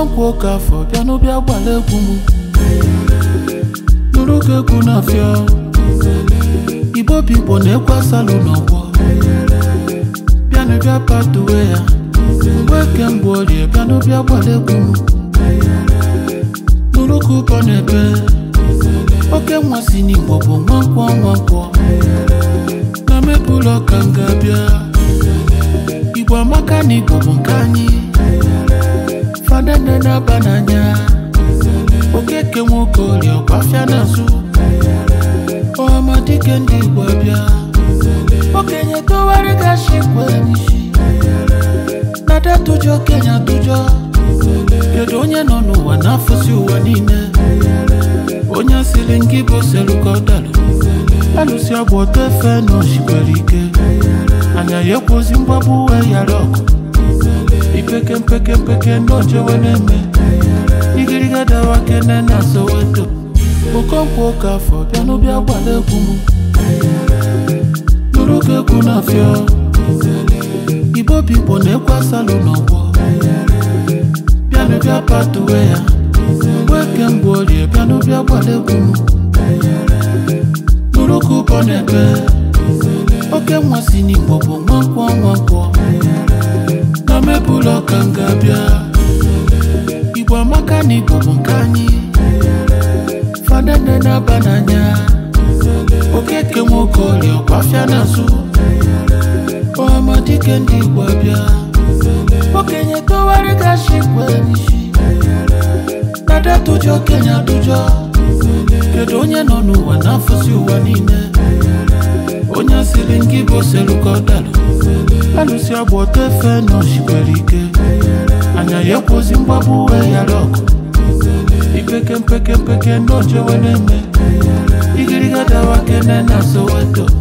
okonkwo oke afọ bịa n'ụbịa gbala egwu m nụrụ ka egwu na-afịa igbo bụ igbo na-ekwe asalụ n'ọgbọ bịa n'ụbịa patuwe ya mgbe eke mgbe orie bịa n'ụbịa gbala egwu m nụrụ ka ụbọ na-ebe oke nwa si n'igbo bụ nwankwọ nwankwọ na mepụlọ ka m ga-abịa igbo amaka na igbo bụ nke anyị fadene na-aba n'anya okeke nwoke orie ọkwafịa n'azụ ọhamadike ndị igbo abịa okenye towara gashi kwe n'isi nada tụjọ okenye atụjọ kedu onye nọ n'ụwa na-afụsi ụwa niile onye siri ngị bụ selukọdalụ alụsi agba ọtọ efe na oshikwere ike anya ya ekwozi mgbagbu wee yara ọkụ ipeke mpeke mpeke ndị ojewe na-eme igiriga dawa kene na soweto okonkwo oke afọ bịa n'ụbịa gbala egwu m nụrụ ka egwu na-afịa igbo bụ igbo na-ekwe asalụ n'ọgbọ bịa n'ụbịa patuwe ya mgbe eke mgbe orie bịa n'ụbịa gbala egwu m nụrụ ka ụbọ na-ebe oke nwa si n'igbo bụ nwankwọ nwankwọ na mepụlọ ka m ga-abịa igbo amaka na igbo bụ nke anyị fadene na-aba n'anya okeke nwoke orie ọkwafịa n'azụ ọhamadike ndị igbo abịa okenye towara gashi kwe n'isi nada tụjọ okenye atụjọ kedu onye nọ n'ụwa na-afụsi ụwa niile onye siri ngị bụ selukọdalụ alụsi agba ọtọ efe na oshikwere ike anya ya ekwozi mgbagbu wee yara ọkụ ipeke mpeke mpeke ndị ojewe na-eme igiriga dawa kene na soweto